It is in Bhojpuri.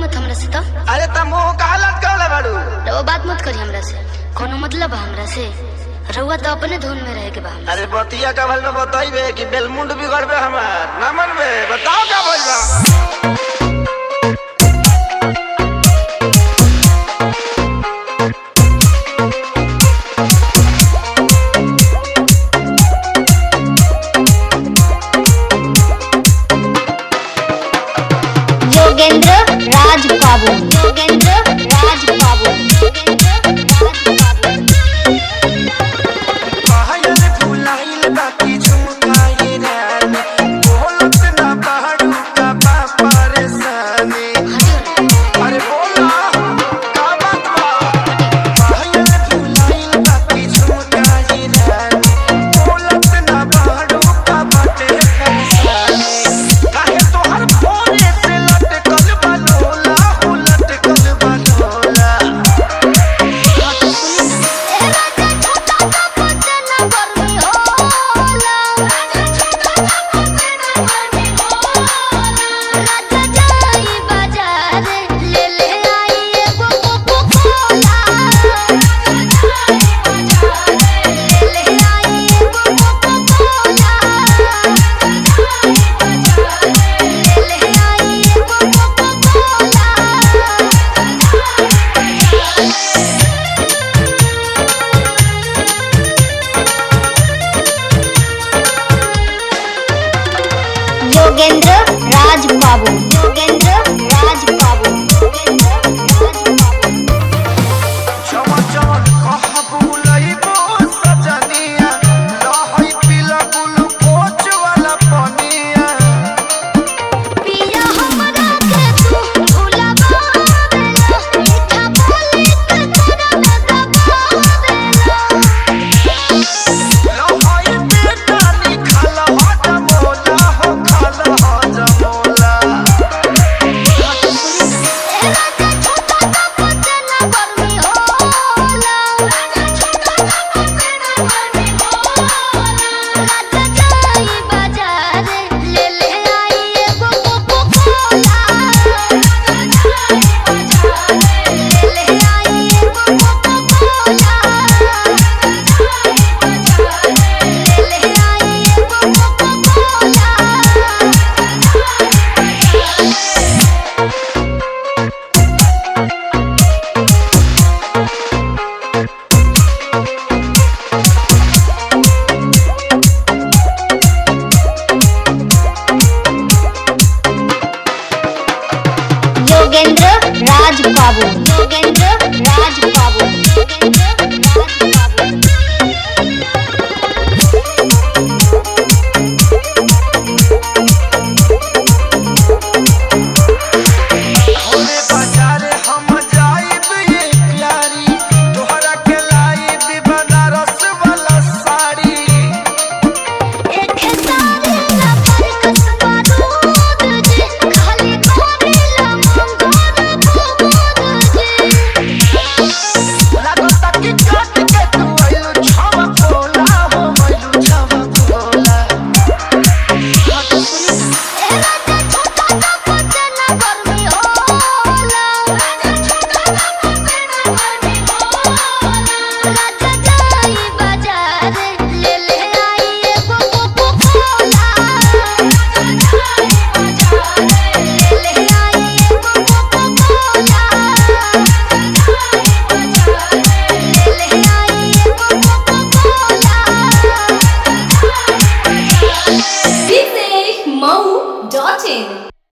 मत हमरा से तो अरे त मुंह काहे लटकवले बाड़ू रउआ बात मत करी हमरा से कोनो मतलब बा हमरा से रउआ तो अपने धुन में रहे के बा हमरा अरे बतिया का भल में बताइबे कि बेलमुंड बिगड़बे हमार ना मनबे बताओ का भइल बा योगेंद्र राज बाबू योगेंद्र राज बाबू योगेंद्र राज बाबू पायल फुलाइल बाकी झुमकाई रानी बोलत ना बाड़ू का बा परेशानी अरे बोला का बात बा पायल फुलाइल बाकी झुमकाई रानी बोलत ना बाड़ू का बाटे परेशानी काहे तोहर भोरे से लटकल बा लोला हो लटकल बा लोला योगेंद्र राज बाबू योगेंद्र राज बाबू योगेंद्र राज बाबू चमन चमन कहबू लइबो सजनिया लहई पीला ग्लूकोच वाला पनिया पिया हमरा के तू भुलावा देला मीठा बोली के तोरा में दबावेला लहई बेटा निखल हट मोला हो खल हट मोला योगेंद्र राज बाबू